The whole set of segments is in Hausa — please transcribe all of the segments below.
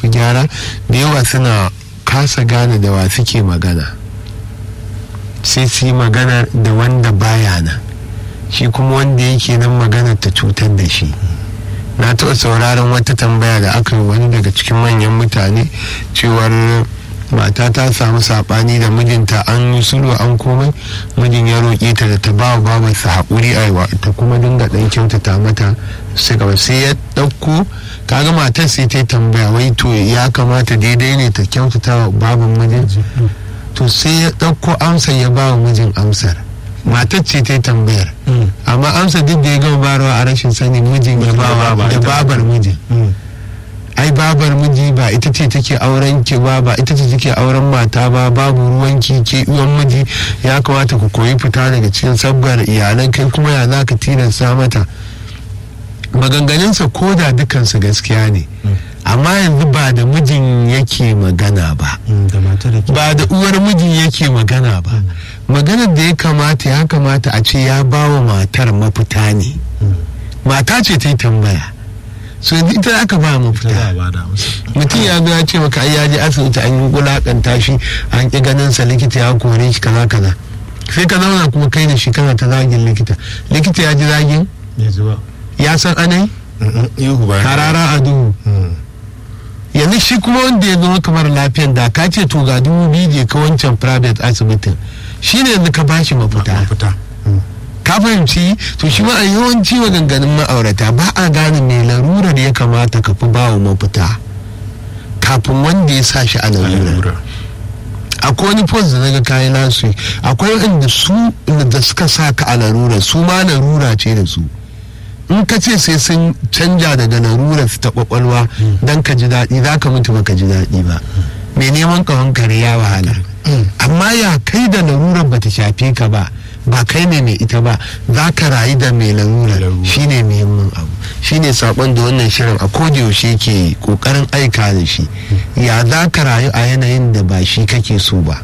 shafi gyara da yawa suna kasa gane da wa suke magana sai su yi magana da wanda baya nan shi kuma wanda yake nan magana ta cutar da shi na taɓa sauraron wata tambaya da aka yi wani daga cikin manyan mutane cewar mata ta samu saɓani da mijinta an yi sulhu an komai mijin ya roƙe ta da ta ba wa babarsa haƙuri aiwa ta kuma dinga ɗan kyautata mata sai gaba sai ya ɗauko kaga matar sai ta yi tambaya wai to ya kamata daidai ne ta kyautata wa baban mijin to sai ya ɗauko amsar ya ba wa mijin amsar matar ce ta yi tambayar amma amsa duk da ya gama barawa a rashin sani mijin ya bawa da babar mijin ai babar miji ba ita ce take auren ki ba ba ita ce take auren mata ba babu ruwan ki ke uwan miji ya kamata ku koyi fita daga cikin sabgar iyalan kai kuma ya za ka tilasta mata maganganunsa ko da dukansu gaskiya ne amma yanzu ba da mijin yake magana ba ba da uwar mijin yake magana ba maganar da ya kamata ya kamata a ce ya ba wa matar mafita ne mata ce ta yi tambaya so yanzu ita aka ba mafita mutum ya zo ya ce maka ai ya je asibiti an yi wulakanta shi an ƙi ganin sa likita ya kore shi kaza kaza sai ka zauna kuma kai da shi kana ta zagin likita likita ya ji zagin ya san anai harara a duhu yanzu shi kuma wanda ya zama kamar lafiyan da ka ce to ga dubu biyu je ka wancan private asibitin shi ne yanzu ka bashi mafita ka fahimci to shi ma a yawanci maganganun ma'aurata ba a gane mai larurar ya kamata ka fi bawa mafita kafin wanda ya sa shi a larura akwai wani post da naga kayan nasu akwai wanda su da suka sa ka a larura su ma larura ce da su in ka ce sai sun canja daga larurar ta kwakwalwa don ka ji daɗi za ka mutu baka ji daɗi ba mai neman kawon kare ya wahala amma ya kai da larurar bata shafe ka ba ba kai ne mai ita ba za ka rayu da mai larurar shine muhimmin abu shine sakon da wannan shirin a yaushe ke kokarin aika da shi ya za ka rayu a yanayin da ba shi kake so ba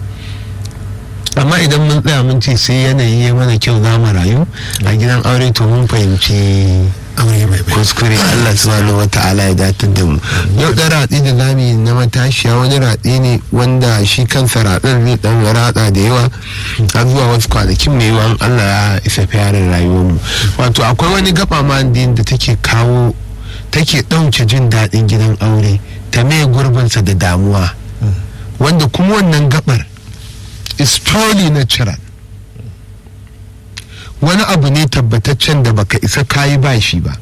amma idan mun tsaya mun ce sai yanayi ya mana kyau za mu rayu a gidan aure to mun fahimci kuskure Allah subhanahu wa ta'ala ya datar da mu yau da ratsi da zami na matashiya wani ratsi ne wanda shi kansa ratsin zai dan ratsa da yawa har zuwa wasu kwanakin mai yawan Allah ya isa fiyarin rayuwar mu wato akwai wani gaba ma da take kawo take ɗauke jin daɗin gidan aure ta mai gurbinsa da damuwa wanda kuma wannan gabar is totally natural wani abu ne tabbataccen da baka isa kayi ba shi ba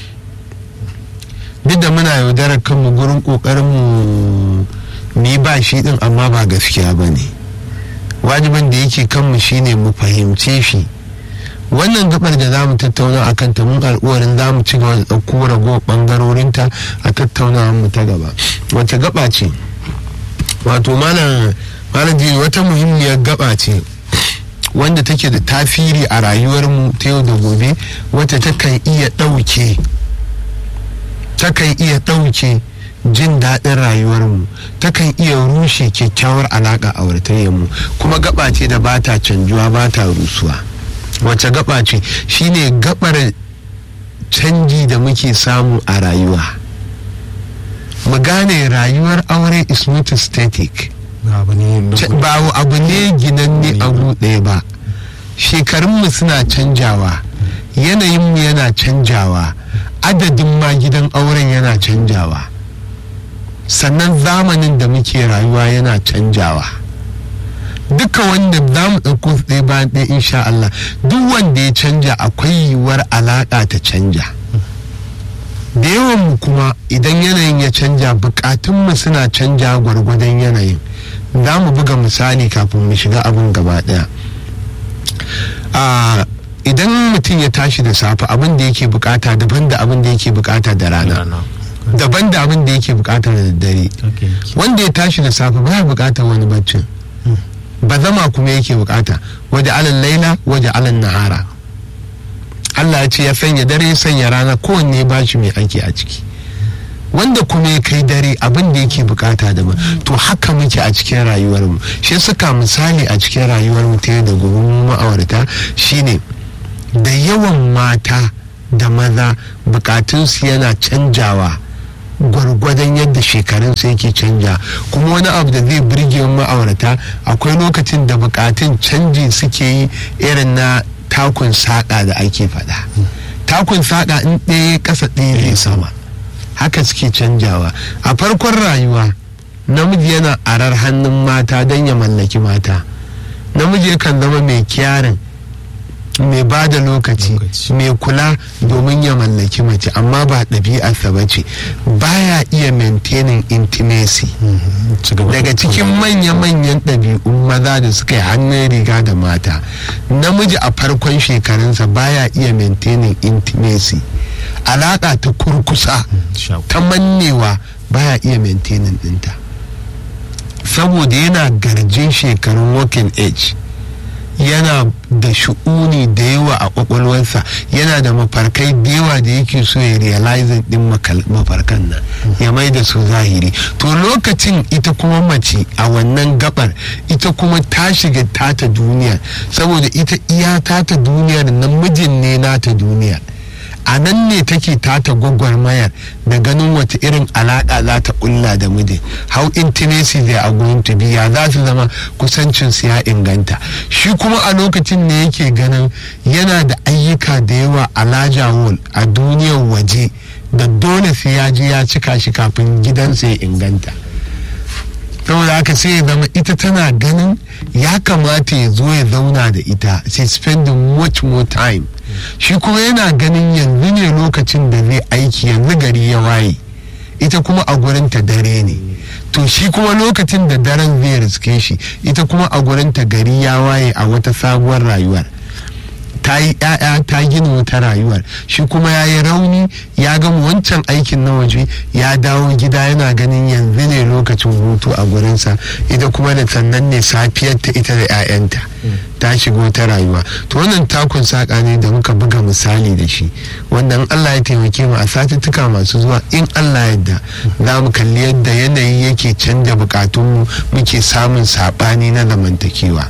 duk da muna yaudarar kanmu gurin kokarin mu yi ba shi din amma ba gaskiya ba ne wajibin da yake kanmu shine mu fahimce shi wannan gabar da za mu tattauna a kanta mun al'uwarin za mu ci gaba da ɗauko ragowar ɓangarorinta a tattaunawa mu ta gaba wata gaba ce wato malam malam wata muhimmiyar gaba ce wanda take da tafiri a rayuwarmu ta yau da gobe wata takan iya ɗauke takan iya ɗauke jin daɗin rayuwarmu takan iya rushe kyakkyawar alaƙa auratayyarmu kuma gaba ce da ba ta canjuwa ba ta rusuwa wace gaba ce shine gabar canji da muke samu a rayuwa mu gane rayuwar aure is not static ba abu ne ginanne abu ɗaya ba shekarunmu suna canjawa yanayinmu yana canjawa adadin ma gidan auren yana canjawa sannan zamanin da muke rayuwa yana canjawa duka wanda za mu ɗauko ɗaya bayan ɗaya insha Allah duk wanda ya canja akwai yiwuwar alaƙa ta canja da yawan mu kuma idan yanayin ya canja bukatunmu suna canja gwargwadon yanayin za mu buga misali kafin mu shiga abin gaba daya idan mutum ya tashi da safe abin da yake bukata daban da abin da yake bukata da rana daban da abin da yake bukata da daddare wanda ya tashi da safe baya bukatar wani baccin ba zama kuma yake bukata waje alal laila waje alal nahara Allah ya ce ya sanya dare ya sanya rana kowanne ba shi mai aiki a ciki wanda kuma ya kai dare abin da yake bukata da to haka muke a cikin rayuwarmu shi suka misali a cikin rayuwarmu ta da gobe ma'aurata shine da yawan mata da maza bukatunsu yana canjawa gwargwadon yadda shekarunsa yake canja kuma wani abu da zai birge ma'aurata akwai lokacin da bukatun canji suke yi irin na takun saƙa da ake faɗa takun saƙa in ɗaya ƙasa ɗaya zai sama haka suke canjawa a farkon rayuwa namiji yana arar hannun mata don ya mallaki mata namiji yakan zama mai kyarin mai ba da lokaci mai kula domin ya mallaki mace amma ba ɗabi'arsa ba ce baya iya maintaining intimacy daga cikin manya-manyan ɗabi'un maza da suka yi hannun riga da mata namiji a farkon shekarunsa baya iya maintaining intimacy alaƙa ta kurkusa ta mannewa baya iya maintaining ɗinta saboda yana garjin shekarun working age yana da shu'uni da yawa a kwakwalwarsa yana da mafarkai da yawa da yake so ya realizing din mafarkan nan ya mai da su zahiri to lokacin ita kuma mace a wannan gabar ita kuma ta shiga tata duniya saboda ita iya tata duniyar nan mijin ne nata duniyar a nan ne take tata gwagwarmayar da ganin wata irin alaƙa za ta ƙulla da mijin how intimacy they are going to be ya za su zama kusancin su ya inganta shi kuma a lokacin ne yake ganin yana da ayyuka da yawa a laja wall a duniyar waje da dole sai ya je ya cika shi kafin gidansa ya inganta saboda haka sai ya zama ita tana ganin ya kamata ya zo ya zauna da ita sai spending much more time shi kuma yana ganin yanzu ne lokacin da zai aiki yanzu gari ya waye ita kuma a gurinta dare ne to shi kuma lokacin da daren zai riske shi ita kuma a gurinta gari ya waye a wata sabuwar rayuwar ta yi ‘ya'ya ta gina wata rayuwar shi kuma ya yi rauni ya gama wancan aikin na waje ya dawo gida yana ganin yanzu ne lokacin hutu a gurinsa ita kuma da sannan ne safiyar ta ita da ‘ya'yanta ta shiga wata rayuwa to wannan takun saƙa ne da muka buga misali da shi wanda in Allah ya taimake mu a satuttuka masu zuwa in Allah yadda za mu kalli yadda yanayi yake canja bukatunmu muke samun saɓani na zamantakewa.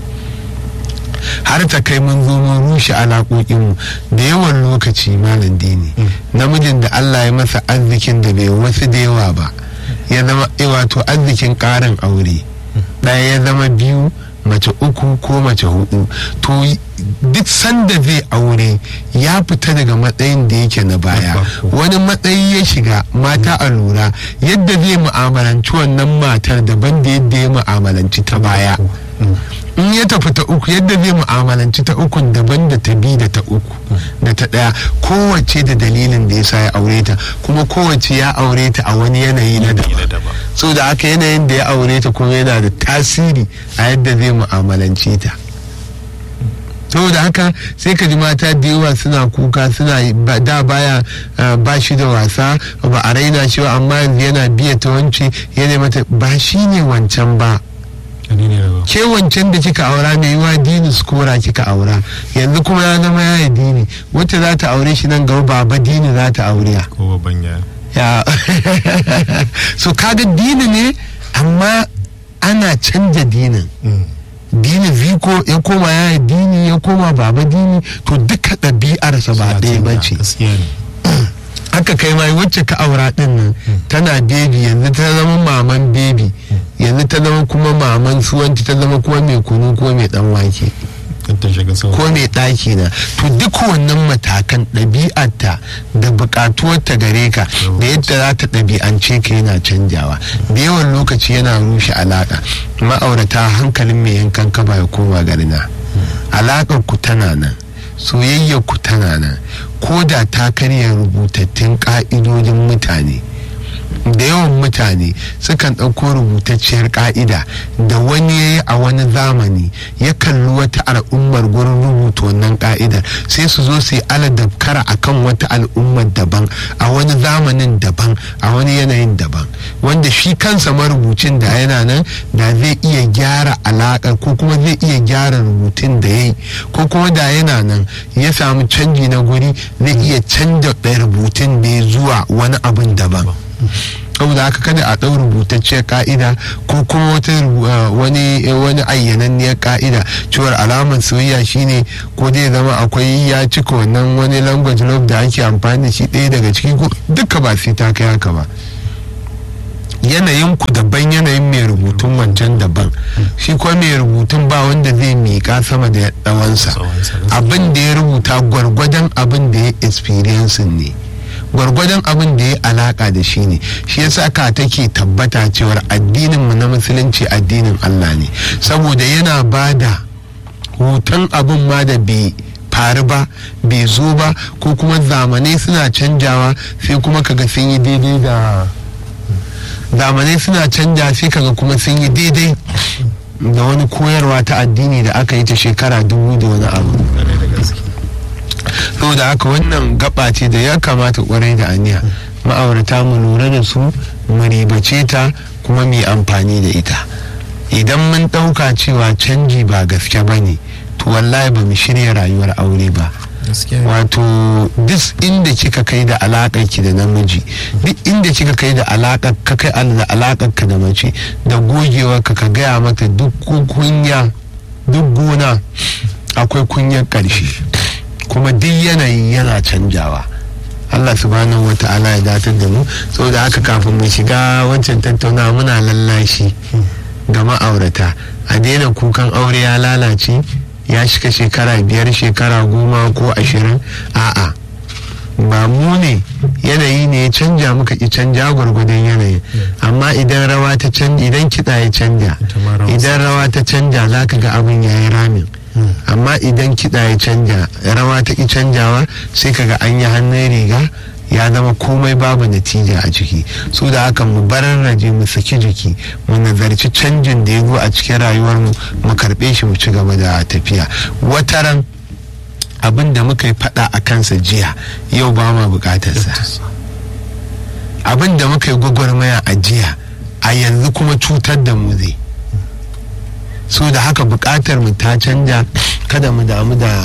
har ta kai mun zo mun rushe alaƙoƙinmu da yawan lokaci malam dini namijin da Allah ya masa arzikin da bai wasu da yawa ba ya zama wato arzikin ƙarin aure ɗaya ya zama biyu mace uku ko mace hudu to duk sanda zai aure ya fita daga matsayin da yake na baya wani matsayi ya shiga mata a lura yadda zai mu'amalanci wannan matar daban da yadda ya mu'amalanci ta baya in ya tafi ta uku yadda zai mu'amalanci ta uku daban da ta bi da ta uku da ta daya kowace da dalilin da ya sa ya aure ta kuma kowace ya aure ta a wani yanayi na daban so da aka yanayin da ya aure ta kuma yana da tasiri a yadda zai mu'amalanci ta saboda haka sai ka ji mata da yawa suna kuka suna da baya ba shi da wasa ba a raina shi ba amma yanzu yana biya ta wance yana mata ba shi ne wancan ba ke wancan da kika aura mai yiwa dini skora kika aura yanzu kuma ya zama ya yi dini wacce za ta aure shi nan gaba ba dini za ta aure ya so kaga dini ne amma ana canja dinin dini viko ya koma ya yi dini ya koma baba dini to duka ɗabi'arsa ba ɗaya ba ce haka kai ma wacce ka aura din nan tana bebi yanzu ta zama maman bebi yanzu ta zama kuma maman suwanci ta zama kuma mai kunu ko mai dan wake ko mai ɗaki na to duk wannan matakan ɗabi'arta da buƙatuwarta gare ka da yadda za ta ɗabi'ance ka yana canjawa da yawan lokaci yana rushe alaƙa ma'aurata hankalin mai yankan kaba ya koma garina alaƙar ku tana nan soyayyar ku tana nan ko da ta karya rubutattun ƙa'idodin mutane da yawan mutane sukan ɗauko rubutacciyar ƙa'ida da wani ya yi a wani zamani ya kalli wata al'ummar gurin rubuta wannan ƙa'idar sai su zo su yi aladabkara a kan wata al'ummar daban a wani zamanin daban a wani yanayin daban wanda shi kansa marubucin da yana nan da zai iya gyara alaƙar ko kuma zai iya gyara rubutun da ya yi ko kuma da yana nan ya samu canji na guri zai iya canja rubutun da ya zuwa wani abin daban saboda haka kada a ɗau rubutacciyar ka'ida ko kuma wata wani wani ayyananniyar ka'ida cewar alamar soyayya shine ko zai zama akwai ya cika wannan wani language love da ake amfani da shi ɗaya daga ciki ko duka ba sai ta kai haka ba yanayin ku daban yanayin mai rubutun wancan daban shi kuma mai rubutun ba wanda zai miƙa sama da ɗawansa abin da ya rubuta gwargwadon abin da ya experience ne gwargwadon abin da ya alaka da shi ne shi yasa ka take tabbata cewar addinin mu na musulunci addinin Allah ne saboda yana ba da hoton abin ma da bai faru ba bai zo ba ko kuma zamanai suna canjawa sai kuma kaga sun yi daidai da zamanai suna canja sai kaga kuma sun yi daidai da wani koyarwa ta addini da aka yi ta shekara dubu da wani abu saboda haka wannan gaba ce da ya kamata kwarai da aniya ma'aurata mu lura da su mu ribace ta kuma mu amfani da ita idan mun ɗauka cewa canji ba gaske ba ne to wallahi ba mu shirya rayuwar aure ba wato duk inda kika kai da alaƙar ki da namiji duk inda kika kai da alaƙar ka kai da alaƙar ka da mace da gogewar ka ka gaya mata duk kunya duk gona akwai kunyar ƙarshe kuma duk yanayi yana canjawa Allah subhanahu wa ta'ala ya datar da mu saboda haka kafin mu shiga wancan tattaunawa muna lallashi ga ma'aurata a daina kukan aure ya lalace ya shiga shekara biyar shekara goma ko ashirin a'a ba mu ne yanayi ne ya canja muka ki canja gwargwadon yanayi amma idan rawa ta canja idan kiɗa ya canja idan rawa ta canja za ka ga abin ya yi ramin amma idan kiɗa ya canja rawa ta ki canjawa sai ka ga an yi hannun riga ya zama komai babu natija a ciki su da haka mu barar raje mu saki jiki mu nazarci canjin da ya zo a cikin rayuwar mu mu karbe shi mu ci gaba da tafiya wataran abin da muka yi fada a kansa jiya yau ba ma bukatarsa abin da muka yi gwagwarmaya a jiya a yanzu kuma cutar da mu zai so da haka bukatar mu ta canja kada mu damu da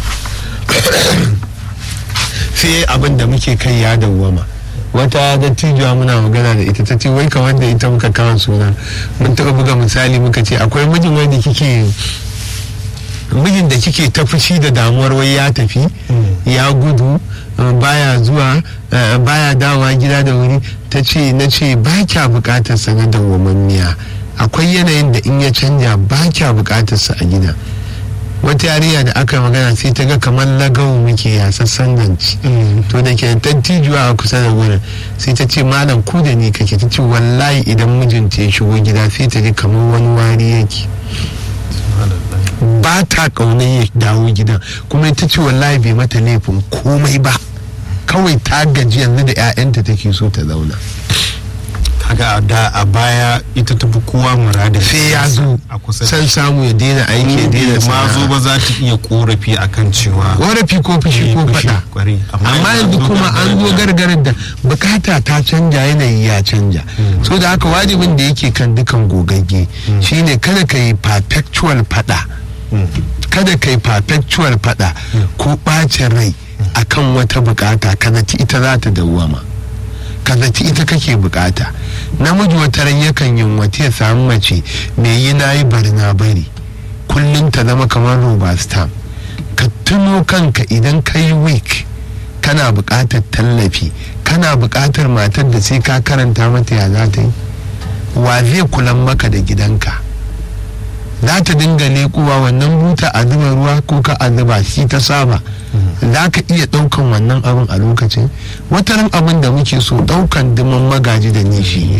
sai abin da muke kai ya dawwama wata dattijuwa muna magana da ita ta ce wai kamar da ita muka kawo suna mun taɓa buga misali muka ce akwai mijin wanda kike mijin da kike ta fushi da damuwar wai ya tafi ya gudu baya zuwa baya dawowa gida da wuri ta ce na ce ba kya bukatar sa na dawwamammiya akwai yanayin da in ya canja ba kya bukatar sa a gida wata yarinya da aka magana sai ta ga kamar lagawo muke ya sassan ganci to da ke tattijuwa a kusa da wurin sai ta ce malam ku da ni kake ta ce wallahi idan mijinta ya shigo gida sai ta ji kamar wani wari yake ba ta kaunar ya dawo gidan kuma ita ce wallahi bai mata laifin komai ba kawai ta gaji yanzu da 'ya'yanta take so ta zauna kaga da a baya ita tafi kowa murada sai ya zo san samu ya daina aiki ya daina ma zo ba za ta iya korafi akan cewa korafi ko fushi ko fada amma yanzu kuma an zo gargarar da bukata ta canja yanayi ya canja so da haka wajibin da yake kan dukan gogagge shine kada ka yi perpetual fada kada ka yi perpetual fada ko bacin rai akan wata bukata kada ita za ta dawwama ka zaci ita kake bukata namiji wata ran yakan yin wata ya samu mace mai yi na yi bari na bari kullum ta zama kamar roba stam ka tuno kanka idan ka yi week kana bukatar tallafi kana bukatar matar da sai ka karanta mata ya za ta yi wa zai kulan maka da gidanka za ta dinga leƙuwa wannan buta a zuba ruwa ko ka a zuba shi ta saba za ka iya ɗaukan wannan abin a lokacin wataran abin da muke so ɗaukan diman magaji da nishi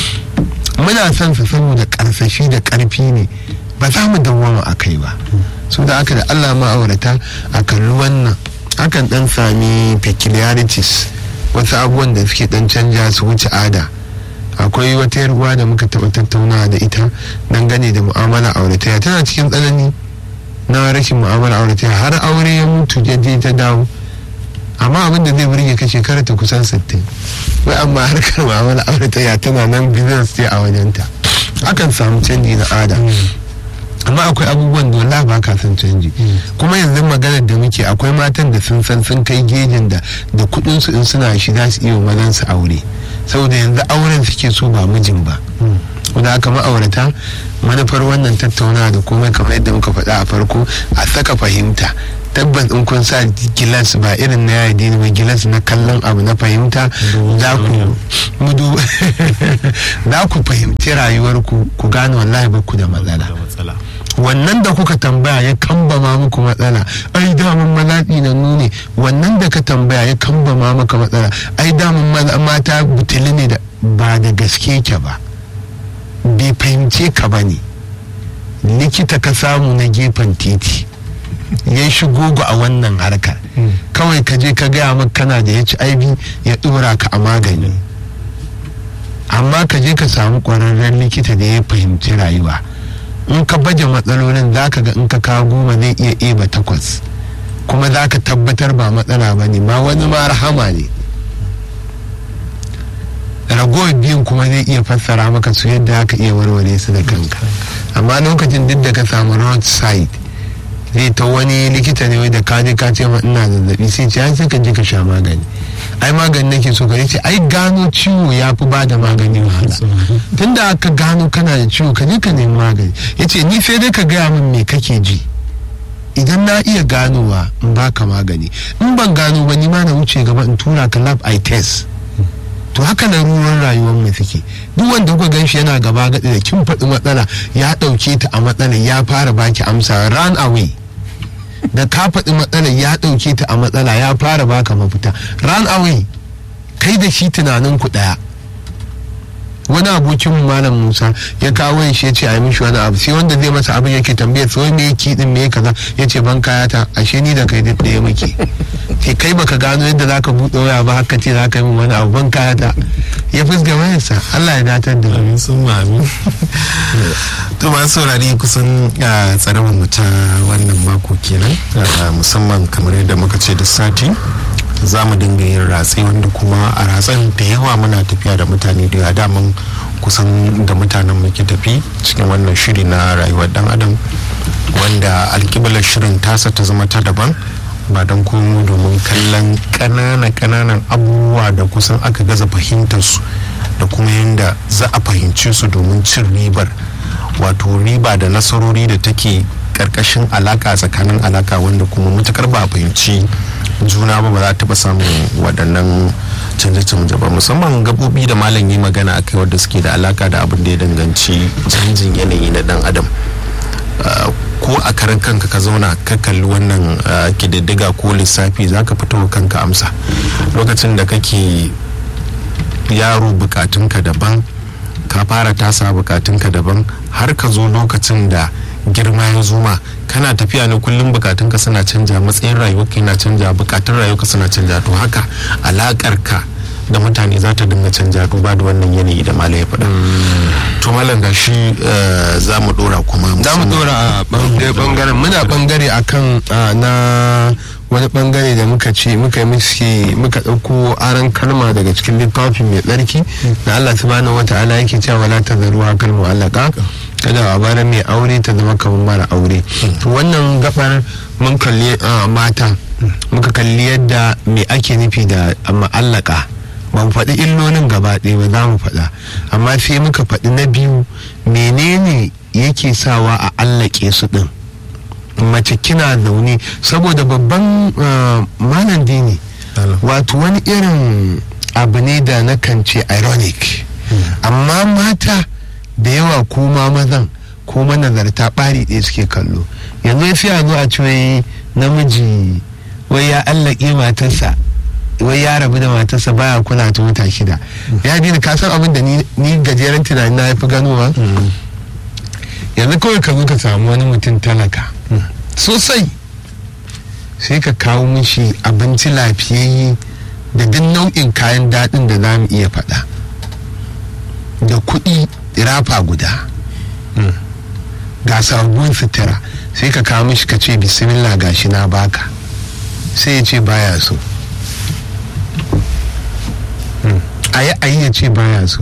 muna son su saboda karsashi da ƙarfi ne ba za mu dawwama a kai ba su da aka da allah ma'aurata a kalli wannan akan ɗan sami peculiarities wasu abubuwan da suke ɗan canja su wuce ada akwai wata yarwa da muka taɓa tattaunawa da ita dangane da mu'amala aurataya tana cikin tsanani na rashin mu'amala aurataya har aure ya mutu je ta dawo amma abin da zai burge ka shekara ta kusan 60 wai amma harkar mu'amala aurataya tana nan business ce a wajenta akan samu canji na ada amma akwai abubuwan da wala ba ka son canji kuma yanzu maganar da muke akwai matan da sun san sun kai gejin da da kudin su in suna shi za su iya mazan su aure saboda yanzu auren suke so ba mijin ba wanda aka ma'aurata manufar wannan tattaunawa da komai kamar yadda muka faɗa a farko a saka fahimta tabbas in kun sa gilas ba irin na yadi ba gilas na kallon abu na fahimta za ku mudu za ku fahimci rayuwarku ku gane wallahi ba ku da matsala wannan da kuka tambaya ya kambama muku matsala ai damun malaɗi na nune wannan da ka tambaya ya kambama maka matsala ai damun mata butuli ne da ba da gaske ke ba bai fahimce ka ba ne likita ka samu na gefen titi ya shigo a wannan harkar kawai ka je ka gaya maka kana da hiv ya dora ka a magani amma ka je ka samu ƙwararren likita da ya fahimci rayuwa in ka baje matsalolin za ka ga in ka kawo goma zai iya eba takwas kuma za ka tabbatar ba matsala ba ne ma wani ma rahama ne ragowar biyun kuma zai iya fassara maka su yadda aka iya warware su da kanka amma lokacin duk da ka samu roadside zai ta wani likita ne wai da ka je ka ce ma ina zazzabi sai ce ai sai ka je ka sha magani ai magani nake so ka ce ai gano ciwo ya fi ba da magani wahala tunda aka gano kana da ciwo ka je ka nemi magani yace ni sai dai ka gaya min me kake ji idan na iya ganowa in baka magani in ban gano ba ni ma na wuce gaba in tura ka lab i test to haka larurar rayuwar mu take duk wanda kuka gan shi yana gaba gaɗi da kin faɗi matsala ya ɗauke ta a matsala ya fara baki amsa run away da ka faɗi matsala ya ɗauke ta a matsala ya fara baka mafita run away kai da shi tunanin ku ɗaya wani abokin malam musa ya kawo shi ya ce a yi mishi wani abu sai wanda zai masa abin yake tambaya sai me yake din me kaza ya ce ban kaya ta ashe ni da kai duk ɗaya muke sai kai baka gano yadda zaka buɗe waya ba haka ce zaka yi min wani abu ban kaya ta ya fuska wayarsa Allah ya datar da amin sun mami to ma saurari kusan tsarabar mu ta wannan mako kenan musamman kamar yadda muka ce da sati za mu dinga yin ratse wanda kuma a ratsen da yawa muna tafiya da mutane da yawa daman kusan da mutanen muke tafi cikin wannan shiri na rayuwar dan adam wanda alkiblar shirin tasa ta zama ta daban ba don komo domin kallon ƙananan ƙananan abubuwa da kusan aka gaza fahimtar su da kuma yadda za a fahimce su domin cin ribar wato riba da nasarori da take karkashin alaka tsakanin alaka wanda kuma matukar ba a fahimci juna ba ba za ta taɓa samun waɗannan canje-canje ba musamman gabobi da malam yi magana a kai wadda suke da alaka da abin da ya danganci canjin yanayi na dan adam ko a karan kanka ka zauna ka kalli wannan kididdiga ko lissafi za ka fito kanka amsa lokacin da kake yaro bukatunka daban ka fara tasa bukatunka daban har ka zo lokacin da girma ya zuma kana tafiya ne kullum bukatunka suna canja matsayin rayuwarka yana canja bukatun rayuwarka suna canja to haka alakar ka da mutane za ta dinga canja duba da wannan yanayi da malam ya faɗa to malam ga shi za mu dora kuma za mu dora a bangaren muna bangare akan na wani bangare da muka ce muka yi muka ɗauko aran kalma daga cikin littafin mai tsarki da Allah subhanahu wa ta'ala yake cewa wala tazaruha kalmu allaka kada a bara mai aure ta zama kamar mara aure wannan gabar mun kalli mata muka kalli yadda me ake nufi da ma'allaka ban faɗi illolin gaba ɗaya ba za mu faɗa amma sai muka faɗi na biyu menene yake sawa a allake su ɗin mace kina zaune saboda babban malam dini wato wani irin abu ne da na kan ce ironic amma mata da yawa ko ma mazan ko manazarta ɓari ɗaya suke kallo yanzu sai a zo a ce wai namiji wai ya allake matarsa wai ya rabu da matarsa baya kula ta wata shida ya dina ka san abin da ni gajeren tunani na fi ganowa yanzu kawai ka zo ka samu wani mutum talaka sosai sai ka kawo mishi abinci lafiyayye da duk nau'in kayan daɗin da za mu iya faɗa da kuɗi rafa guda ga sabuwar sutura sai ka kawo mishi ka ce bismillah gashi na baka sai ya ce baya so a yi ayi ya ce baya so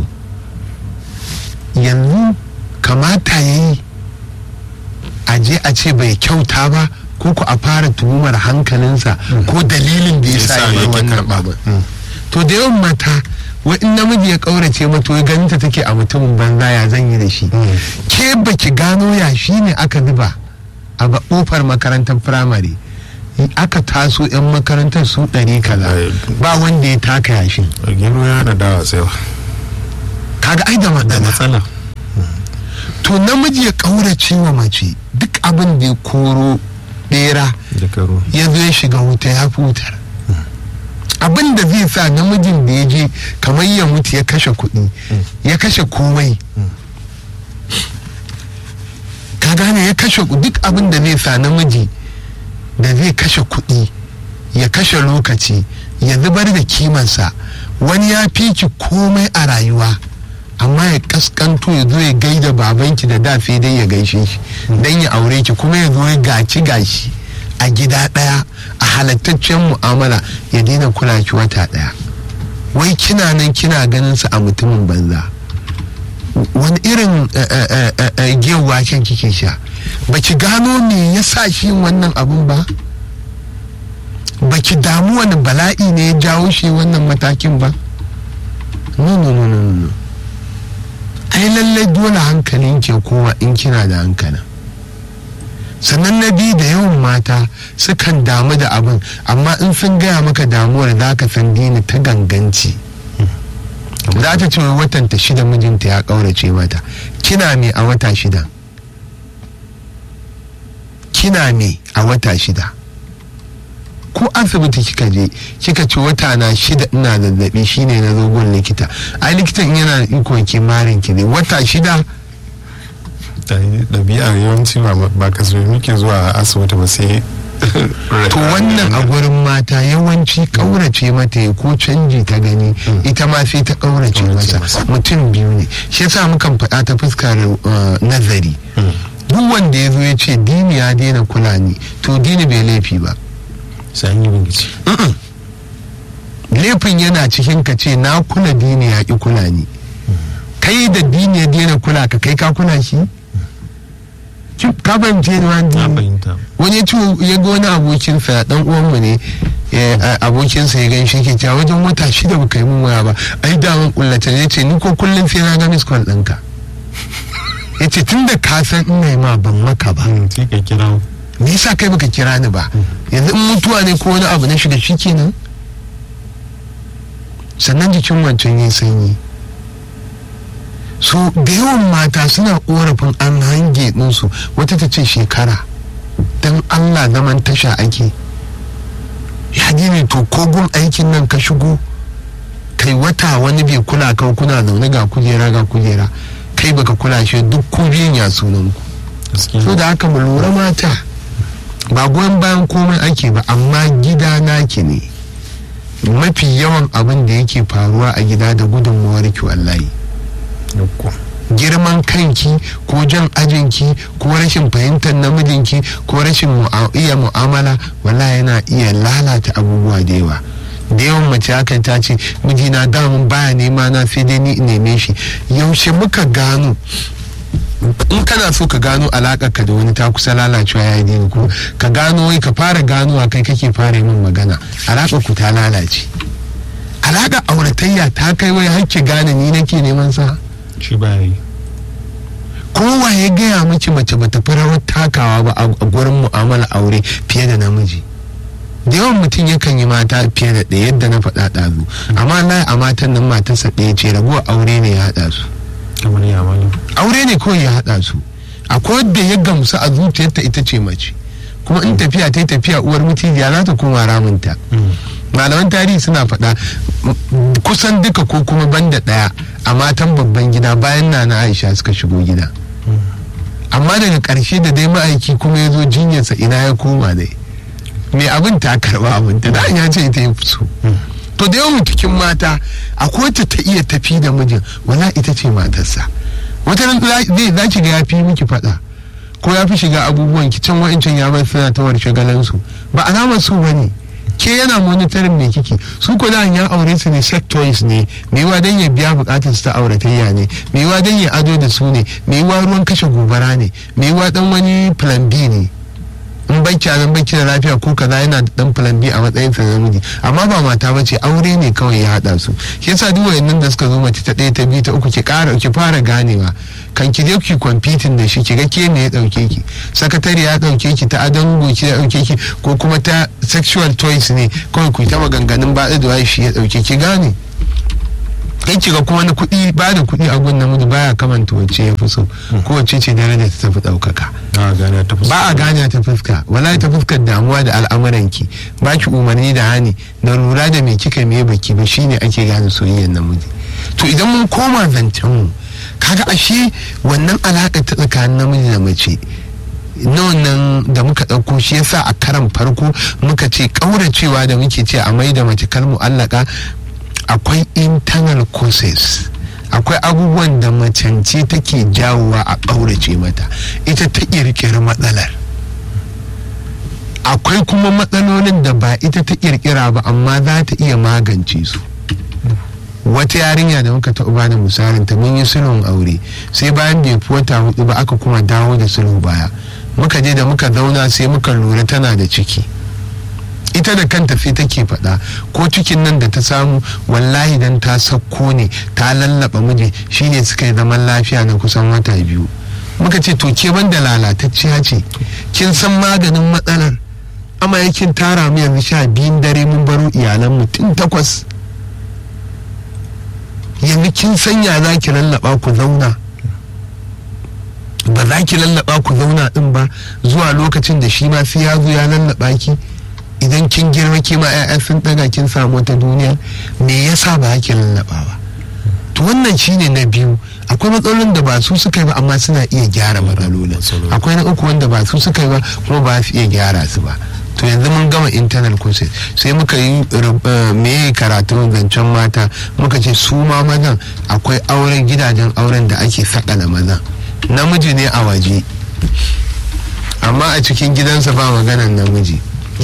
yanzu kamata ya yi a je a ce bai kyauta ba ko ku a fara tuhumar hankalinsa ko dalilin da ya sa ya wannan babu to da yawan mata in namiji ya kaurace mata ya ganinta take a mutumin banza ya zan yi da shi ke baki gano ya shi ne aka zuba a kofar makarantar firamare aka taso 'yan makarantar su ɗari kaza ba wanda ya taka yashin gero ya hana dawa tsayawa kaga ai da matsala to namiji ya ƙaurace wa mace duk abin da ya koro bera ya zo ya shiga wuta ya fi wutar abin da zai sa namijin da ya je kamar ya mutu ya kashe kuɗi ya kashe komai ka gane ya kashe duk abin da zai sa namiji da zai kashe kuɗi ya kashe lokaci ya zubar da kimansa wani ya fi ki komai a rayuwa amma ya kaskanto ya zo ya gaida babanki da dafe dai ya gaishe shi don ya aure ki kuma ya zo ya gaci gashi a gida ɗaya a halattaccen mu'amala ya daina kula ki wata ɗaya wai kina nan kina ganin su a mutumin banza wani irin giyar waken kike sha baki gano me ya sa shi wannan abun ba baki damu wani bala'i ne ya jawo shi wannan matakin ba no no no no no ai lallai dole hankalin ke kowa in kina da hankalin sannan na biyu da yawan mata sukan damu da abin amma in sun gaya maka damuwar za ka san dini ta ganganci za ta ce watan ta shida mijinta ya ƙaurace mata kina me a wata shida kina me a wata shida ko asibiti kika je kika ce wata na shida ina zazzabi shine na zogon likita ai likitan yana da ikon kimarin ki ne wata shida ɗabi'a yawanci ba ka zo muke zuwa asibiti ba sai to wannan a gurin mata yawanci kaurace mata ya ko canji ta gani ita ma sai ta kaurace masa mutum biyu ne shi yasa mukan faɗa ta fuskar nazari duk wanda ya zo ya ce dini ya daina kula ni to dini bai laifi ba sai an yi bincike laifin yana cikin ka ce na kula dini ya ki kula ni kai da dini ya daina kula ka kai ka kula shi ka fahimce ni wani wani ce ya ga wani abokinsa dan uwanmu ne abokinsa ya ganshi ke cewa wajen wata shida baka yi mun waya ba ai da mun kullata ne ce ni ko kullum sai na ga miss call ɗinka ya ce tun da ka san ina yi ma ban maka ba sai ka kira me yasa kai baka kira ni ba yanzu in mutuwa ne ko wani abu na shiga shi kenan sannan jikin wancan yin sanyi so da yawan mata suna korafin an hange ɗinsu wata ta ce shekara don allah zaman tasha ake ya ne to kogun aikin nan ka shigo kai wata wani bai kula kan kuna zaune ga kujera ga kujera kai baka kula shi duk ku biyun ya sunan ku so da haka mu lura mata ba goyon bayan komai ake ba amma gida naki ne mafi yawan abin da yake faruwa a gida da gudunmawar ki wallahi girman kanki ko jan ajinki ko rashin fahimtar namijinki ko rashin iya mu'amala wallahi yana iya lalata abubuwa da yawa da yawan mace hakan ta ce mijina damun baya nema na sai dai ni neme shi yaushe muka gano in kana so ka gano alaƙar ka da wani ta kusa lalacewa ya yi ko ka gano wai ka fara ganowa kai kake fara min magana alaƙar ku ta lalace alaƙar auratayya ta kai wai hakki gane ni nake neman sa shi ba yi kowa ya gaya miki mace bata fi rawar takawa ba a gurin mu'amala aure fiye da namiji da yawan mutum yakan yi mata fiye da ɗaya yadda na faɗa ɗazu amma na a matan nan matarsa ɗaya ce raguwar aure ne ya haɗa su kamar ya malam aure ne kawai ya haɗa su akwai wadda ya gamsu a zuciyarta ita ce mace kuma in tafiya ta yi tafiya uwar mutijiya za ta koma ramunta malaman tarihi suna faɗa kusan duka ko kuma banda ɗaya a matan babban gida bayan na na aisha suka shigo gida amma daga ƙarshe da dai ma'aiki kuma ya zo jinyarsa ina ya koma dai mai abin ta karɓa abin ta da ya ce ita ya so to da yawan cikin mata akwai ta ta iya tafi da mijin wala ita ce matarsa wata zai za ki ga ya fi miki faɗa ko ya fi shiga abubuwan ki can wa'incan ya bar suna ta warshe galansu ba alamar su bane ke yana monitorin me kike su ko da ya aure su ne sectors ne me yiwa dan ya biya bukatar su ta auratayya ne me yiwa dan ya ado da su ne me yiwa ruwan kashe gobara ne me yiwa dan wani plan B ne in banki nan banki da lafiya ko kaza yana da dan plan B a matsayin sa namiji amma ba mata bace aure ne kawai ya hada su shi yasa duk wayannan da suka zo mace ta ɗaya ta biyu ta uku ki ƙara ki fara ganewa kan ki je ki kwamfitin da shi ki ga ke me ya dauke ki sakatare ya dauke ki ta adon goki ya dauke ki ko kuma ta sexual toys ne kawai ku ta maganganun ba da shi ya dauke ki gane kai kiga kuma na kuɗi ba da kuɗi a gun namiji baya kamanta wacce ya fi so ko wacce ce daraja ta tafi ɗaukaka ba a gane ta fuska wallahi ta fuskar damuwa da al'amuranki ba ki umarni da hani da lura da me kika me baki ba shine ake gane soyayyar namiji to idan mun koma zancen mu kaga ashe wannan alaƙa ta tsakanin namiji da mace na wannan da muka ɗauko shi yasa a karan farko muka ce ƙauracewa da muke ce a mai da mace kar mu'allaka akwai internal causes akwai abubuwan da macance take jawowa a ƙaurace mata ita ta ƙirƙiri matsalar akwai kuma matsalolin da ba ita ta ƙirƙira ba amma za ta iya magance su wata yarinya da muka taɓa bada misalin ta mun yi sulhun aure sai bayan bai fi wata hudu ba aka kuma dawo da sulhu baya muka je da muka zauna sai muka lura tana da ciki ita da kanta sai take faɗa ko cikin nan da ta samu wallahi dan ta sakko ne ta lallaba miji shine suka yi zaman lafiya na kusan wata biyu muka ce to ke banda lalatacciya ce kin san maganin matsalar amma yakin tara mu yanzu sha biyun dare mun baro iyalan mu tun takwas yanzu kin sanya za ki lallaba ku zauna ba za ki lallaba ku zauna din ba zuwa lokacin da shi ma sai ya zo ya lallaba ki idan kin girma ke ma 'ya'ya sun daga kin samu wata duniya me yasa ba ki lallaba ba to wannan shine na biyu akwai matsalolin da ba su suka yi ba amma suna iya gyara matsalolin akwai na uku wanda ba su suka yi ba kuma ba su iya gyara su ba to yanzu mun gama internal courses sai muka yi me karatun zancen mata muka ce su ma mazan akwai auren gidajen auren da ake sakala mazan namiji ne a waje amma a cikin gidansa ba maganan namiji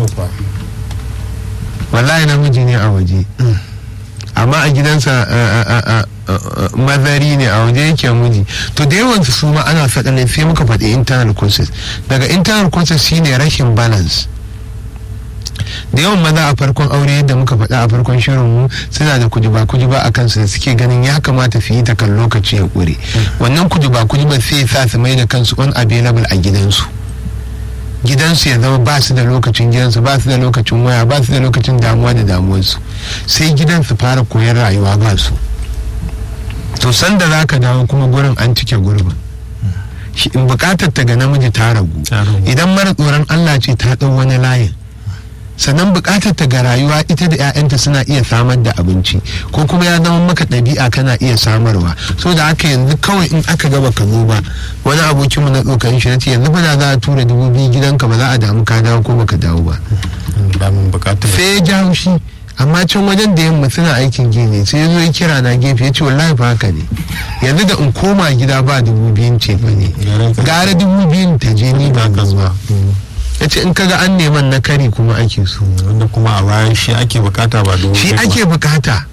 wallahi namiji ne a waje amma a gidansa mazari ne a waje yake miji to da yawan su ma ana faɗa sai muka faɗi internal courses daga internal courses shine rashin balance da yawan maza a farkon aure yadda muka faɗa a farkon shirin mu suna da kujuba kujuba a kansu da suke ganin ya kamata su yi ta kan lokaci ya ƙure wannan kujuba kujuba sai sa su mai da kansu unavailable a gidansu gidansu ya zama ba su da lokacin gidansu ba su da lokacin waya ba su da lokacin damuwa da damuwarsu sai gidan su fara koyar rayuwa ba su to sanda za ka dawo kuma gurin an cike gurbin bukatar ta ga namiji ta ragu idan mara tsoron allah ce ta ɗau wani layin sannan bukatar ta ga rayuwa ita da 'ya'yanta suna iya samar da abinci ko kuma ya zama maka ɗabi'a kana iya samarwa so da haka yanzu kawai in aka gaba ka zo ba wani abokinmu na tsokanin shi ce yanzu ba za a tura dubu biyu gidanka ba za a damu ka dawo ko baka dawo ba sai ya jawo shi amma can wajen da yamma suna aikin gini sai ya zo ya kira na gefe ya ce wallahi ba haka ne yanzu da in koma gida ba dubu biyun ce ba ne gara dubu biyun ta je ni ba zuwa ya ce in kaga an neman na kari kuma ake so wanda kuma a bayan shi ake bukata ba domin shi ake bukata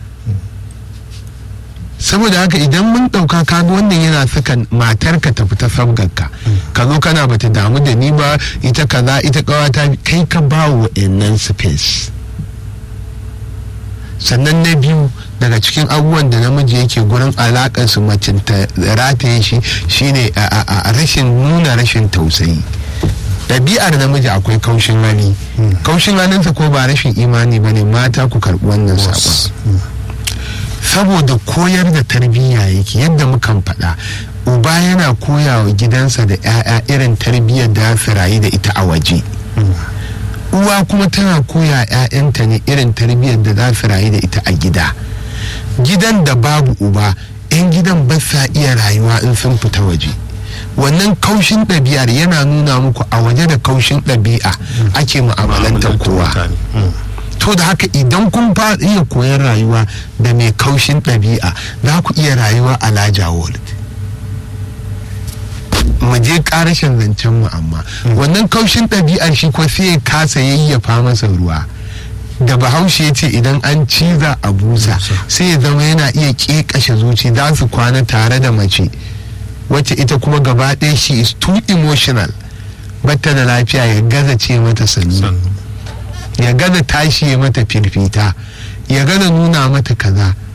saboda haka idan mun ɗauka kaga wannan yana saka matar ka tafi ta sabgarka ka zo kana bata damu da ni ba ita kaza ita kawata kai ka ba wa nan space sannan na biyu daga cikin abubuwan da namiji yake gurin alakar su mace ta rataye shi shine a rashin nuna rashin tausayi ɗabi'ar namiji akwai kaushin hali kaushin halinsa ko ba rashin imani ba ne mata ku karɓi wannan saƙon saboda koyar da tarbiyya yake yadda mukan faɗa uba yana koya wa gidansa da 'ya'ya irin tarbiyyar da su rayu da ita a waje uwa kuma tana koya 'ya'yanta ne irin tarbiyyar da za su rayu da ita a gida gidan da babu uba 'yan gidan ba sa iya rayuwa in sun fita waje wannan kaushin ɗabi'ar yana nuna muku a waje da kaushin ɗabi'a ake mu'amalantar kowa to da haka idan kun fa iya koyar rayuwa da mai kaushin ɗabi'a za ku iya rayuwa a laja world mu je karashin zancen mu amma wannan kaushin ɗabi'ar shi ko sai ya kasa yayyafa masa ruwa da bahaushe ya ce idan an ciza a busa sai ya zama yana iya ƙeƙashe zuci za su kwana tare da mace wacce ita kuma gaba ɗaya shi is too emotional batta da lafiya ya gaza ce mata sannu ya gaza tashi ya mata firfita ya gaza nuna mata kaza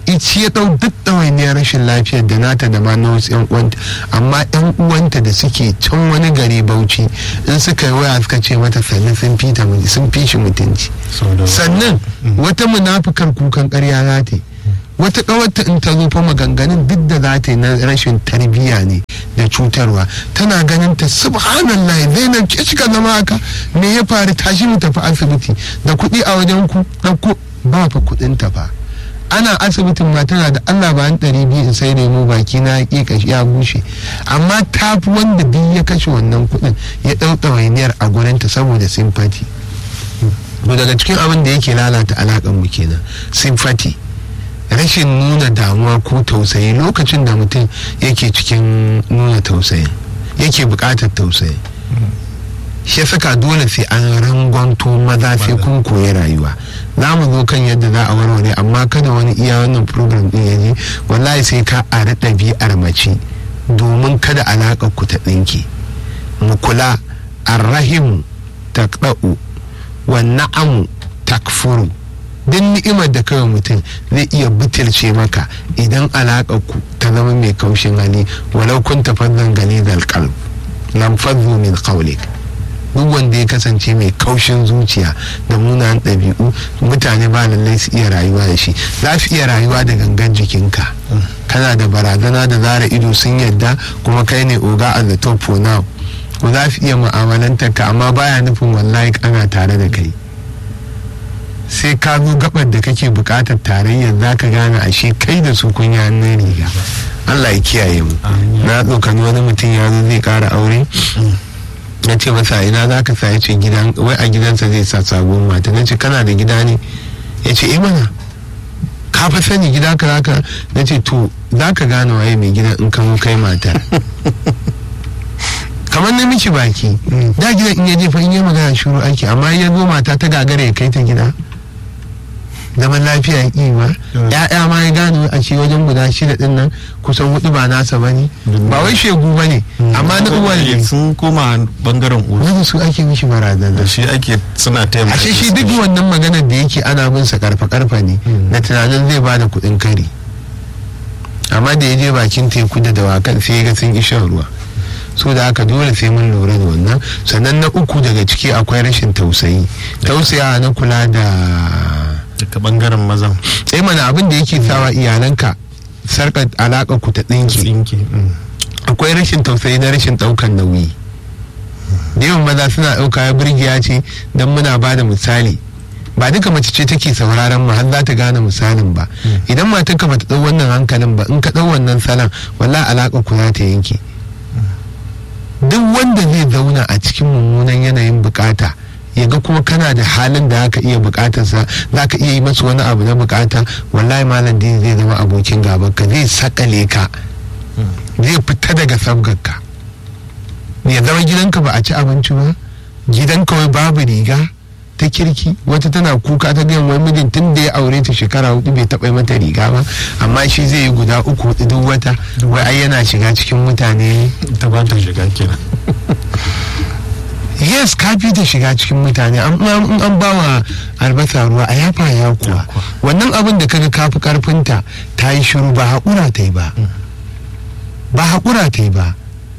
ici ya ɗau duk ɗawainiyar rashin lafiyar da nata da ma na wasu yan uwanta amma yan uwanta da suke can wani gari bauchi in suka yi waya suka ce mata sannan sun fi sun fi shi mutunci sannan wata munafukar kukan ƙarya za ta yi wata kawarta in ta zo fa maganganun duk da za ta yi na rashin tarbiyya ne da cutarwa tana ganin ta subhanallah zainab ke shiga zama haka me ya faru tashi mu tafi asibiti da kuɗi a wajen ku ɗauko ba fa kuɗin ta fa ana asibitin ma tana da Allah ba an ɗari biyu in sai lemu baki na ƙiƙa ya bushe amma ta fi wanda duk ya kashe wannan kuɗin ya ɗau ɗawainiyar a gurinta saboda simfati daga cikin abin da yake lalata alaƙar mu kenan simfati rashin nuna damuwa ko tausayi lokacin da mutum yake cikin nuna tausayi yake buƙatar tausayi shi saka dole sai an rangwanto maza sai kun koyi rayuwa za mu zo kan yadda za a warware amma kada wani iya wannan program din ya ji wallahi sai ka a ɗabi'ar mace domin kada alaƙar ku ta ɗinke mu kula arrahimu taqda'u wa na'amu takfuru duk ni'imar da kawai mutum zai iya butulce maka idan alaƙar ku ta zama mai kaushin hali walau kun tafazzan gani da alƙalb lam fadhu min qawlik duk wanda ya kasance mai kaushin zuciya da munanan ɗabi'u mutane ba lallai su iya rayuwa da shi za su iya rayuwa da gangan jikinka kana da barazana da zara ido sun yadda kuma kai ne oga a the top for now ko za su iya mu'amalantar ka amma baya nufin wallahi ana tare da kai sai ka zo gabar da kake bukatar tarayyar za ka gane ashe kai da su kun yi hannun riga Allah ya kiyaye mu na tsokani wani mutum ya zo zai kara aure na ce masa ina za ka sa ya ce gidan wai a gidansa zai sa sabon mata na ce kana da gida ne ya ce eh mana ka fa sani gida ka zaka na ce to za ka gane waye mai gidan in ka kai mata kamar na miki baki da gidan in ya je fa in yi magana shuru aiki amma ya zo mata ta gagara ya kai ta gida zaman lafiya ya ba ya'ya ma ya gano a ce wajen guda shida din nan kusan hudu ba nasa bane ba wai shegu bane amma na uwa ne sun koma bangaren uwa wanda su ake mishi barazana shi ake suna taimaka ashe shi duk wannan maganar da yake ana bin sa karfa karfa ne na tunanin zai bada kuɗin kari amma da ya je bakin teku da dawakan sai ya ga sun shan ruwa so da haka dole sai mun lura da wannan sannan na uku daga ciki akwai rashin tausayi tausaya na kula da daga bangaren mazan sai mana abin da yake sawa iyalanka sarka alaƙa ku ta tsinke akwai rashin tausayi na rashin ɗaukan nauyi da yawan maza suna ɗauka ya birgiya ce don muna ba da misali ba duka mace ce take sauraron mu har za ta gane misalin ba idan matarka bata ɗau wannan hankalin ba in ka ɗau wannan salon wallahi alaƙa ku za ta yanke duk wanda zai zauna a cikin mummunan yanayin bukata ya ga kuma kana da halin da aka iya bukatarsa za ka iya yi masa wani abu na bukata wallahi malam dini zai zama abokin gabanka zai sakale ka zai fita daga sabgarka ya zama gidanka ba a ci abinci ba gidanka wai babu riga ta kirki wata tana kuka ta gayan wai mijin tun da ya aure ta shekara hudu bai taɓa mata riga ba amma shi zai yi guda uku hudu duk wata wai ai yana shiga cikin mutane ta ba ta shiga kenan yes ka fi ta shiga cikin mutane an an ba wa albasa ruwa a yafa ya kuwa wannan abin da kaga kafi karfinta ta yi shiru ba haƙura ta yi ba ba haƙura ta yi ba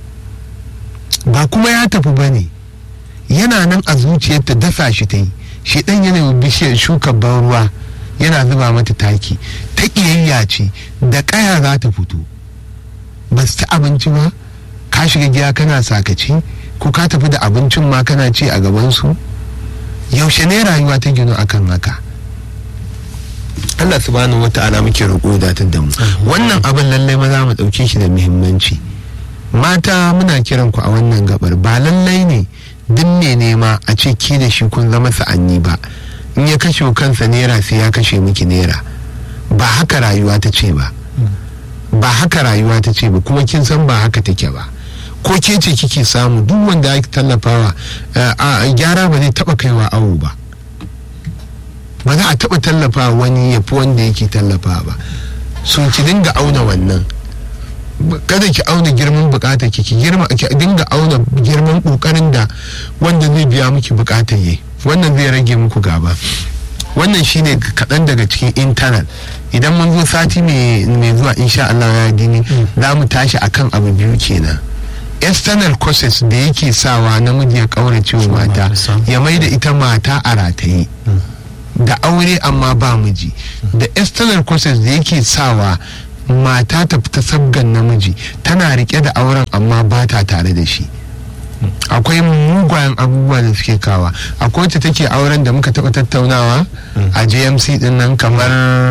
ba kuma ya tafi ba ne yana nan a zuciyarta dasa shi ta yi shi ɗan yana bishiyar shuka ban ruwa yana zuba mata taki ta ƙiyayya ce da ƙaya za ta fito ba su ci abinci ba ka shiga gida kana sakaci ko ka tafi da abincin ma kana ci a gabansu yaushe ne rayuwa ta gino akan haka Allah subhanahu wa ta'ala muke roƙo da da mu wannan abin lallai maza mu ɗauke shi da muhimmanci mata muna kiran ku a wannan gabar ba lallai ne duk ne nema a ce ki da shi kun zama sa'anni ba in ya kashe kansa naira sai ya kashe miki naira ba haka rayuwa ta ce ba ba haka rayuwa ta ce ba kuma kin san ba haka take ba ko ke ce kike samu duk wanda ake tallafawa a gyara ba zai taba kaiwa awo ba ba za a taba tallafa wani ya fi wanda yake tallafa ba so ki dinga auna wannan kada ki auna girman bukatar ki girma ki dinga auna girman kokarin da wanda zai biya miki bukatar yi wannan zai rage muku gaba wannan shine kaɗan daga cikin intanet idan mun zo sati mai zuwa insha Allah ya dini za mu tashi akan abu biyu kenan external causes da yake sawa namiji ya kaurace wa mata ya mai da ita mata a rataye da aure amma ba miji da external causes da yake sawa mata ta fita sabgan namiji tana rike da auren amma ba ta tare da shi akwai mugayen abubuwa da suke kawa akwai wacce take auren da muka taɓa tattaunawa a jmc din nan kamar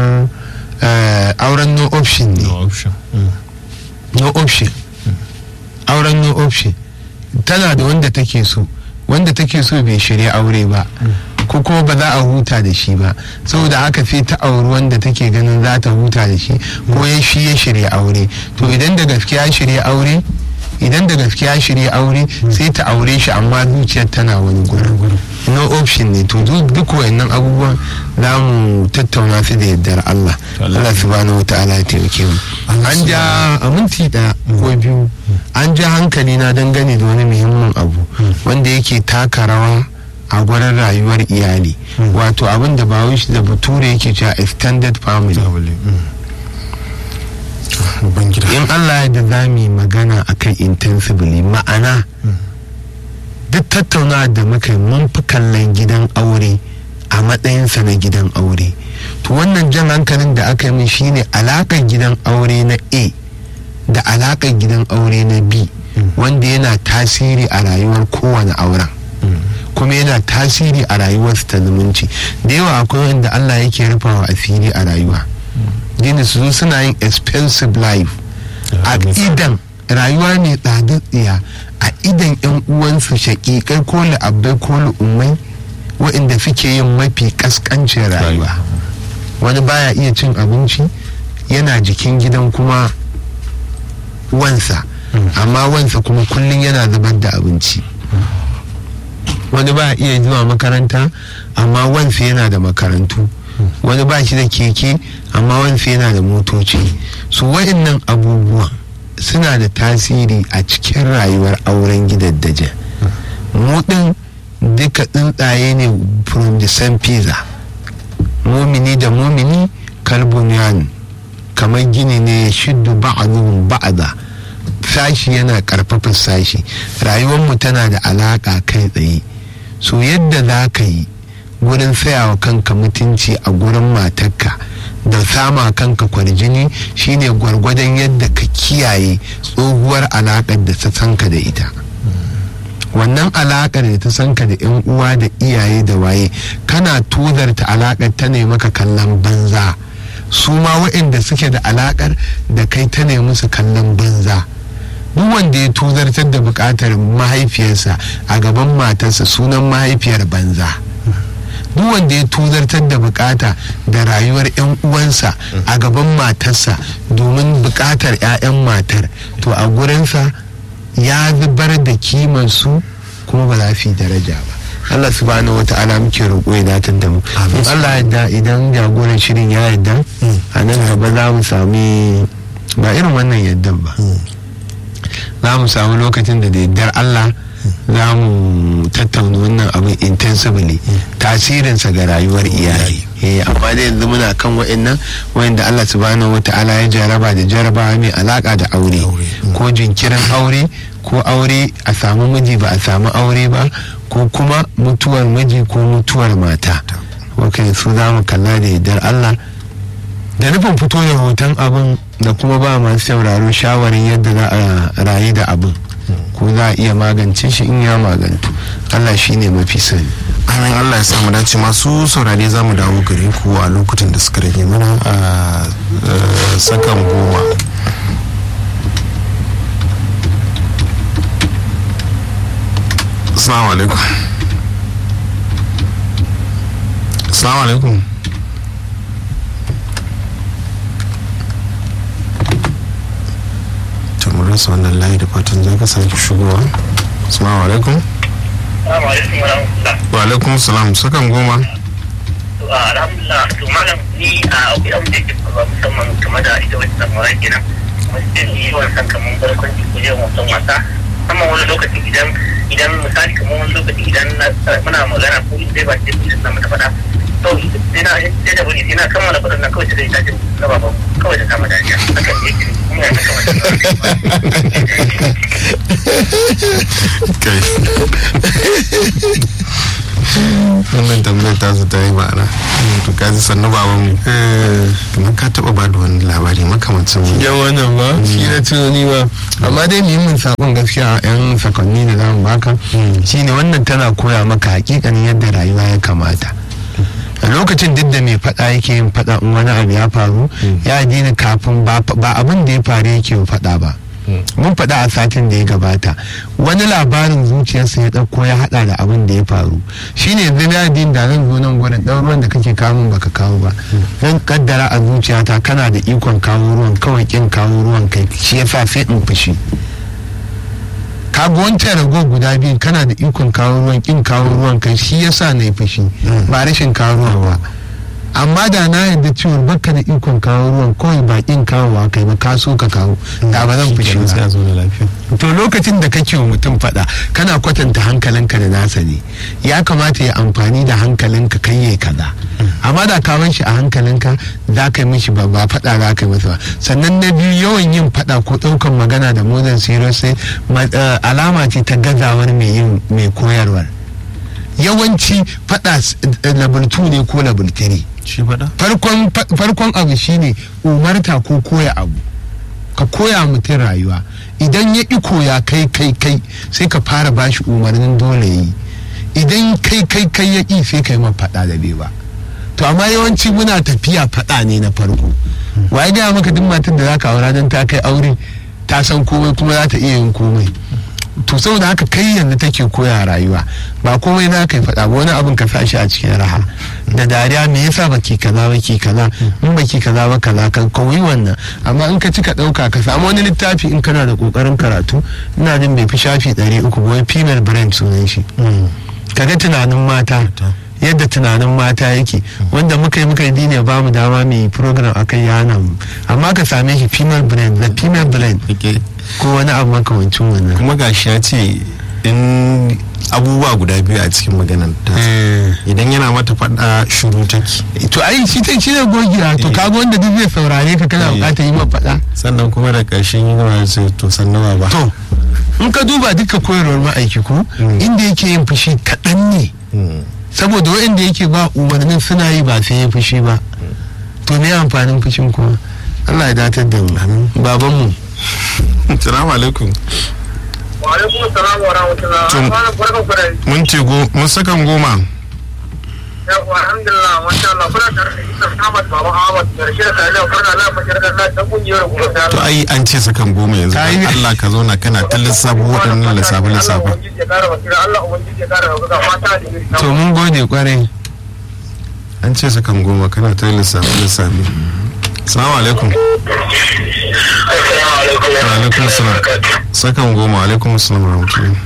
auren no option ne no option auren no option tana da wanda take so wanda take so bai shirya aure ba ko kuma ba za a huta da shi ba saboda haka sai ta auri wanda take ganin za ta huta da shi ko ya shi ya shirya aure to idan da gaskiya shirya aure idan da gaskiya shirya aure sai ta aure shi amma zuciyar tana wani gurin no option ne to duk wayannan abubuwan za mu tattauna su da yardar Allah Allah subhanahu wataala ya taimake mu an ja a minti da ko biyu an ja hankali na dangane da wani muhimmin abu wanda yake taka rawa a gurin rayuwar iyali wato abin da ba shi da bature yake cewa extended family in allah da za mu yi magana akan intensively ma'ana duk tattaunawa da muka yi mun fi kallon gidan aure a matsayinsa na gidan aure to wannan jan hankalin da aka yi min shine alakar gidan aure na a da alakar gidan aure na b wanda yana tasiri a rayuwar kowane auren kuma yana tasiri a rayuwarsu ta zumunci da yawa akwai wanda allah yake rufawa asiri a rayuwa gini su zo suna yin expensive life a idan rayuwa ne tsadatsiya a idan yan uwansu shaƙiƙai ko la'abbai ko la'ummai waɗanda suke yin mafi ƙasƙancin rayuwa wani baya iya cin abinci yana jikin gidan kuma wansa amma wansa kuma kullum yana zubar da abinci wani ba iya zuwa makaranta amma wansa yana da makarantu wani ba shi da keke amma wansa yana da motoci su wa'annan abubuwan suna da tasiri a cikin rayuwar auren gidaddaje mu din duka tsuntsaye ne from the same pizza mumini da mumini kalbuniyan kamar gini ne shiddu ba'adun ba'ada sashi yana karfafa sashi rayuwarmu tana da alaka kai tsaye so yadda za ka yi gurin tsayawa kanka mutunci a gurin matarka da sama kanka kwarjini shine gwargwadon yadda ka kiyaye tsohuwar alakar da ta sanka da ita wannan alakar da ta sanka da yan uwa da iyaye da waye kana tozarta alakar ta ne maka kallon banza su ma waɗanda suke da alakar da kai ta ne musu kallon banza duk wanda ya tozartar da bukatar mahaifiyarsa a gaban matarsa sunan mahaifiyar banza duk wanda ya tozartar da bukata da rayuwar 'yan uwansa a gaban matarsa domin bukatar 'ya'yan matar to a gurinsa ya zubar da kimansu kuma ba za su yi daraja ba Allah subhanahu wata'ala muke roƙo ya datar da mu in Allah yadda idan jagoran shirin ya yadda a nan gaba za mu sami ba irin wannan yaddan ba za mu samu lokacin da daidar Allah za mu tattauna wannan abin intensively tasirinsa ga rayuwar iyali amma da yanzu muna kan wa'annan wa'anda Allah subhanahu wa ta'ala ya jaraba da jarabawa mai alaka da aure ko jinkirin aure ko aure a samu miji ba a samu aure ba ko kuma mutuwar miji ko mutuwar mata wakai su za mu kalla da yardar Allah da nufin fito da hoton abin da kuma ba masu sauraro shawarin yadda za a rayu da abin ko za a iya magance shi in ya magantu allah shi ne mafi sani amin allah ya samu dace masu saurare za mu dawo gare ku a lokutan da suka rage mana a sakan goma assalamu alaikum assalamu alaikum mun rasa wannan layi da fatan za ka sake shigowa assalamu alaikum wa alaikum salam sakan goma alhamdulillah to malam ni a akwai abin da ke faruwa musamman game da ita wata samuwa kenan wajen yi yawan san kamar barkwanci ko yawan wasan wasa amma wani lokaci idan idan misali kamar wani lokaci idan muna magana ko in dai ba ce su na mata faɗa kawai sai na sai da wani ina kammala kudin nan kawai sai ta jin na baban kawai ta kama dariya hakan ne yake kuma ya kama kai wannan tambayar ta su ta yi ma'ana to ka ji sannu baban mu kamar ka taba ba da wani labari makamancin yan wannan ba shi na tunani ba amma dai muhimmin sabon gaskiya a yan sakonni da zamu baka shine wannan tana koya maka hakikanin yadda rayuwa ya kamata a lokacin duk da mai fada yake yin fada in wani abu ya faru ya dina kafin ba abin da ya faru yake fada ba mun faɗa a satin da ya gabata wani labarin zuciyarsa ya ɗauko ya haɗa da abin da ya faru shine yanzu na din da zan zo nan gurin ɗan ruwan da kake kawo baka kawo ba zan kaddara a zuciyata kana da ikon kawo ruwan kawai kin kawo ruwan kai shi yasa sai in fushi ka ga wancan rago guda biyu kana da ikon kawo ruwan kin kawo ruwan kai shi yasa na yi fushi ba rashin kawo ruwan ba amma da na yarda cewa baka da ikon kawo ruwan kawai bakin kawowa kai ba ka so ka kawo da ba zan fushi ba to lokacin da kake wa mutum fada kana kwatanta hankalinka da nasa ne ya kamata ya amfani da hankalinka kai yayi kaza amma da ka shi a hankalinka za ka yi mishi ba ba fada za ka yi masa ba sannan na biyu yawan yin fada ko daukan magana da modern serious sai alama ce ta gazawar mai yin mai koyarwar yawanci fada level 2 ne ko level 3 farkon abu shine umarta ko koya abu ka koya mutum rayuwa idan ya ƙi koya kai kai kai sai ka fara bashi umarnin dole yi idan kai kai kai ya ƙi sai kai man faɗa da bai ba to amma yawanci muna tafiya faɗa ne na farko waye gaya maka duk matar da za ka aura don ta kai aure ta san komai kuma za ta iya yin komai to saboda haka kai yanzu take koya rayuwa ba komai za ka yi faɗa ba wani abin ka sa shi a cikin raha da dariya me yasa baki kaza baki kaza in baki kaza ba kaza ka koyi wannan amma in ka cika ɗauka ka samu wani littafi in kana da ƙoƙarin karatu ina jin bai fi shafi ɗari uku ba wai female brain sunan shi kaga tunanin mata yadda tunanin mata yake wanda muka yi muka yi dine ba mu dama mai program akan yana mu amma ka same shi female brain the female brain ko wani abu makamancin wannan kuma gashi ya ce in abubuwa guda biyu a cikin maganar ta idan yana mata faɗa shuru take to ai shi ta shi ne gogiya to kaga wanda duk zai saurare ka kana bukatar yi ma faɗa sannan kuma da ƙarshen yi gama sai to sannan ba to in ka duba duka koyarwar ma'aiki ko inda yake yin fushi kaɗan ne saboda waɗanda yake ba umarnin suna yi ba sai ya fushi ba to me amfanin fushin kuma Allah ya datar da mu babanmu salamu alaikum wa alaikum salam wa rahmatullah mun ce go mun sakan goma yawa alhamdulillah masha Allah kuna tare da Isa Ahmad Baba Ahmad da Rashid Salihu Farna Allah fakir da Allah ta kungiyar gobe ta to ai an ce sakan goma yanzu Allah ka zo na kana ta lissafo waɗannan lissafe lissafe to mun gode kwarai an ce sakan goma kana ta lissafe lissafe Assalamu alaikum. Wa alaikum salam. Sakan goma alaikum salam wa rahmatullahi.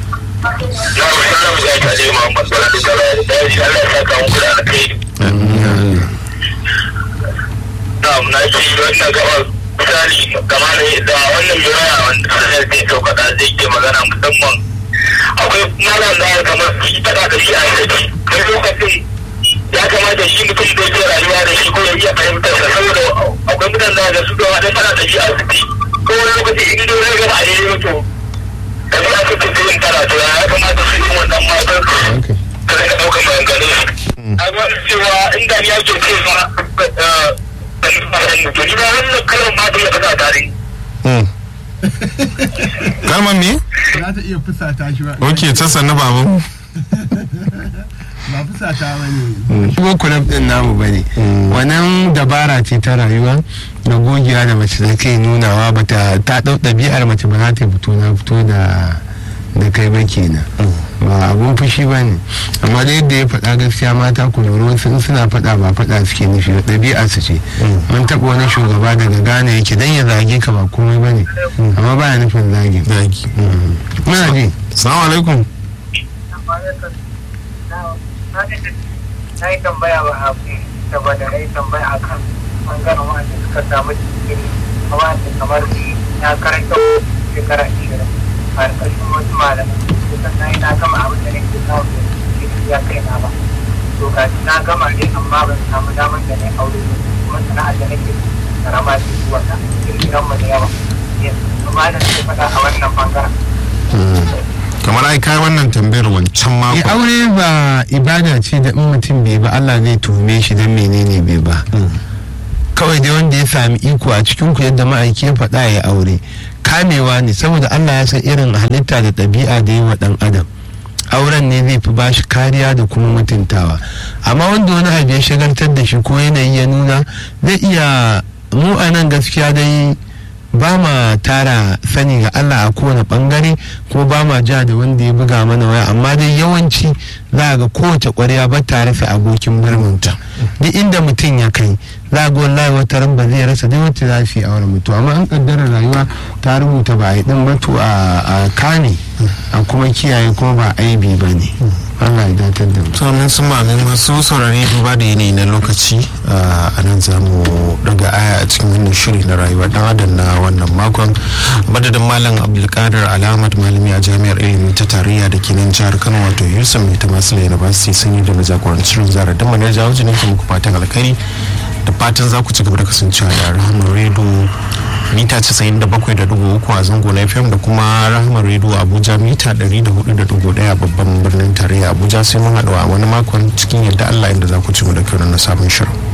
na ce wannan gabar misali kama da wannan miraya wanda zai saukaka zai ke magana musamman akwai malam da kamar shi faɗa da shi a yanzu kai lokacin ya kamata shi mutum da yake rayuwa da shi ko ya iya fahimtar sa saboda akwai mutane da su da wani faɗa da shi a asibiti ko wani lokaci in dole ya gaba a daidai mutu da su aka fi yin karatu ya kamata su yi wannan matan ka rika ɗaukar maganganun su. A ga cewa inda ya ke ce ma to ni ba wannan kalmar ma ta iya fasa tare. Kalmar me? za ta iya fusata shi ba Ok, ta sannu babu. ba fusata ba ne shigo kulab din namu ba ne wannan dabara ce ta rayuwa da gogiya da mace da kai nunawa ba ta ta dau ɗabi'ar mace ba za ta fito na fito da da kai ba kenan ba abun fushi ba ne amma da yadda ya faɗa gaskiya mata ku lura wasu in suna faɗa ba faɗa suke nufi ba ɗabi'a su ce mun taɓa wani shugaba daga Ghana yake dan ya zage ka ba komai ba ne amma baya nufin zage Zagi. muna ji Assalamu alaikum. na yi tambaya ba a fi saboda na yi tambaya a kan ɓangaren wanda suka samu digiri a wanda kamar ni na karanta shekara ashirin a ƙarƙashin wasu malamai kusan na yi na gama abin da nake samu da digiri ya kai na ba to ga na gama ne amma ban samu damar da na aure kuma sana'ar da nake karama ce zuwa ta kirkiran mu da yawa amma da nake faɗa a wannan bangaren kamar ai kai wannan tambayar wancan Eh, mako aure ba ibada ce da in mutum bai ba Allah zai tuhume shi don menene bai ba kawai dai wanda ya sami iko a cikin ku yadda ma'aiki ya faɗa ya aure kamewa ne saboda Allah ya san irin halitta da ɗabi'a da yi wa ɗan adam auren ne zai fi bashi kariya da kuma mutuntawa amma wanda wani abu ya shagaltar da shi ko yanayi ya nuna zai iya mu a nan gaskiya dai ba ma tara sani ga Allah a kowane bangare ko ba ma ja da wanda ya buga mana waya amma dai yawanci za ga kowace ƙwarya ba ta rufe abokin birninta duk inda mutum ya kai za ga wallahi wata ran ba zai rasa dai wacce za su yi aure mutu amma an kaddara rayuwa ta rubuta ba a yi din batu a kane a kuma kiyaye kuma ba aibi ba ne Allah ya datar da mu sannan sun mamin masu saurare duba da yanayi na lokaci a nan za mu daga aya a cikin wannan shiri na rayuwa dan adam na wannan makon madadin malam abdulkadir alamat malami a jami'ar ilimi ta tarayya da ke nan jihar kano wato yusuf mai ta masu university sun yi da na jagorancin zara da manar jawo jinin muku fatan alkhairi da fatan za ku ci gaba da kasancewa da rahamar redo mita 97.3 a zango na fm da kuma rahamar redo abuja mita 104.1 babban birnin tarayya abuja sai mun haɗu a wani makon cikin yadda allah inda za ku ci mu da kyau na sabon shirin